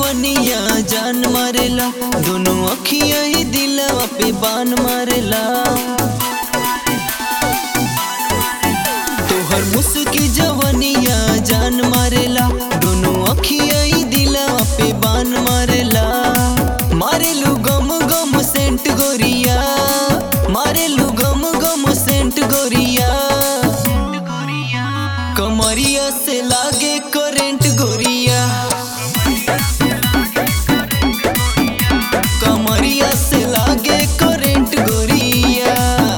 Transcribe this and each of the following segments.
जवनिया जान मारेला दोनों अखिया ही दिलवा पे बान मारेला तोहर मुस्की जवनिया जान मारेला दोनों अखिया ही दिलवा पे बान मारेला मारेलू गम गम सेंट गोरिया मारेलू गम गम सेंट गोरिया कमरिया से लागे करेंट गोरिया कमरिया से लागे करेंट गोरिया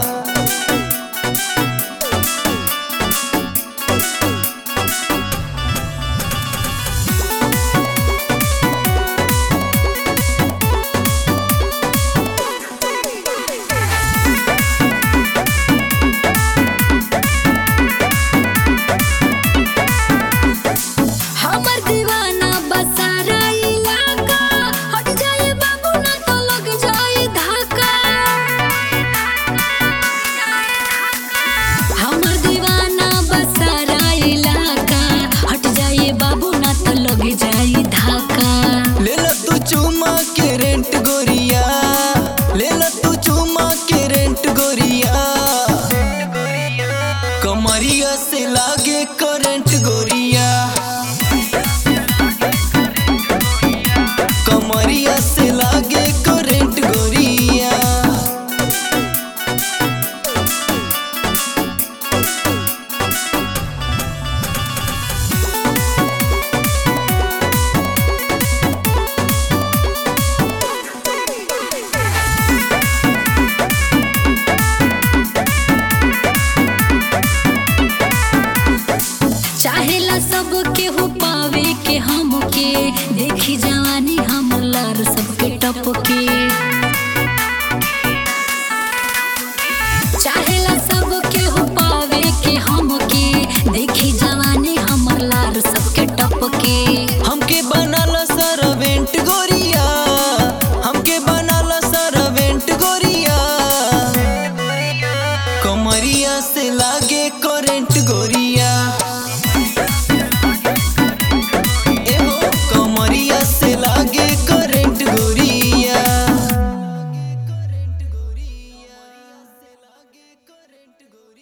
हमर दीवाना बसारा इलाका हट जाए बाबू ना तो लग जाए धाका हमर दीवाना बसारा इलाका हट जाए बाबू ना तो लग जाए धाका ले लो तू चुमा के रेंट गोरिया ले लो तू चुमा के रेंट गोरिया कमरिया से लागे करंट गोरिया कमरिया से लागे करंट गोरिया चाहेला सब के हो पावे के हमके देखी जवानी हमर लार सबके टपके